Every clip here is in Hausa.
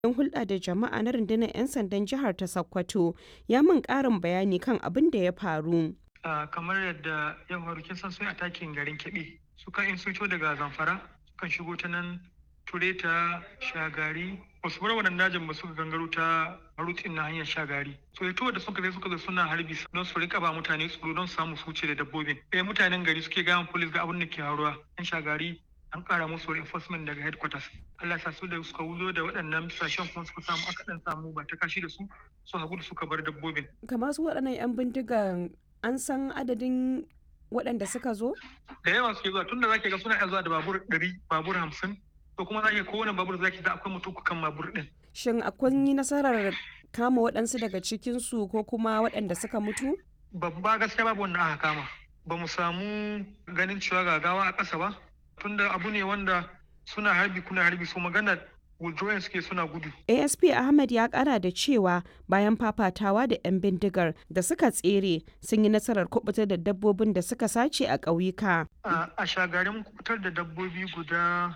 jami'in hulɗa da jama'a na rundunar 'yan sandan jihar ta Sokoto ya min ƙarin bayani kan abin da ya faru. kamar yadda ya faru kin san sun atakin garin Kebbi sukan in sun daga Zamfara sukan shigo ta nan Tureta Shagari wasu bar wannan dajin ba suka gangaro ta rutin na hanyar Shagari so ito da suka zai suka zo suna harbi don su rika ba mutane tsoro don samu su wuce da dabbobin eh mutanen gari suke gaya police ga abin da ke haruwa yan Shagari an kara musu reinforcement daga headquarters Allah sa su da suka wuzo da waɗannan sashen kuma suka samu aka dan samu ba ta kashi da su su hagu da suka bar dabbobin kamar su waɗannan 'yan bindigan an san adadin waɗanda suka zo? Da yawa suke zuwa tunda zaki ga suna iya zuwa da babur ɗari babur hamsin to kuma zaki kowane babur zaki ga akwai mutum kan babur ɗin. Shin akwai yi nasarar kama waɗansu daga cikinsu ko kuma waɗanda suka mutu? Babba gaskiya babu wanda aka kama. Ba mu samu ganin cewa gagawa a ƙasa ba tunda abu ne wanda suna harbi kuna harbi su magana withdrawing suke suna gudu. asp ahmed ya kara da cewa bayan fafatawa da 'yan bindigar da suka tsere sun yi nasarar kubutar da dabbobin da suka sace a ƙauyuka. a shagarin kubutar da dabbobi guda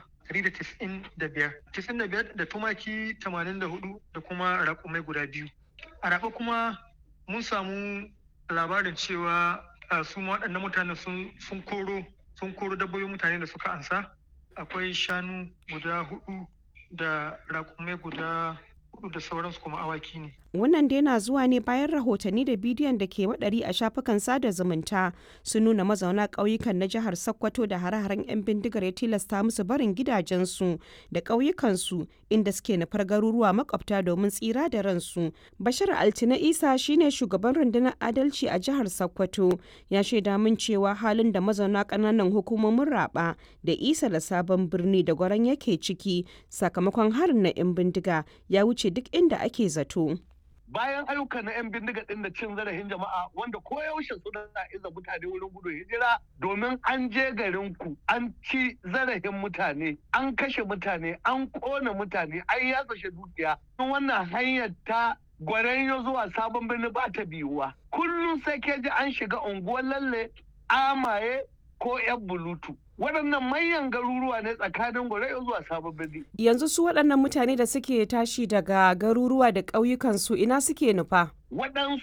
195 95 da tumaki 84 da kuma raƙumai guda biyu a raɓa kuma mun samu labarin cewa su waɗannan mutane sun koro sun koro dabbobin mutane da suka ansa akwai shanu guda hudu da raƙumai guda hudu da sauransu kuma awaki ne. Wannan dai na zuwa ne bayan rahotanni da bidiyon da ke waɗari a shafukan sada zumunta sun nuna mazauna ƙauyukan na jihar Sokoto da hare-haren 'yan bindigar ya tilasta musu barin gidajensu da ƙauyukansu inda suke nufar garuruwa makwabta domin tsira da ransu. Bashir Altina Isa shine shugaban rundunar adalci a jihar Sokoto ya shaida min cewa halin da mazauna ƙananan hukumomin raba da isa da sabon birni da gwaran yake ciki sakamakon harin na 'yan bindiga ya wuce duk inda ake zato. bayan ayyuka na 'yan bindiga ɗin da cin zarafin jama'a wanda koyaushe suna iza mutane wurin gudun hijira domin an je garin ku an ci zarafin mutane an kashe mutane an kona mutane an yatsa dukiya wannan hanyar ta gwaranyo zuwa sabon birni ba ta biyuwa kullum sai ke ji an shiga unguwar lalle amaye ko 'yan bulutu waɗannan manyan garuruwa ne tsakanin gwarai zuwa sabon birni. Yanzu su waɗannan mutane da suke tashi daga garuruwa da ƙauyukansu ina suke nufa? Waɗansu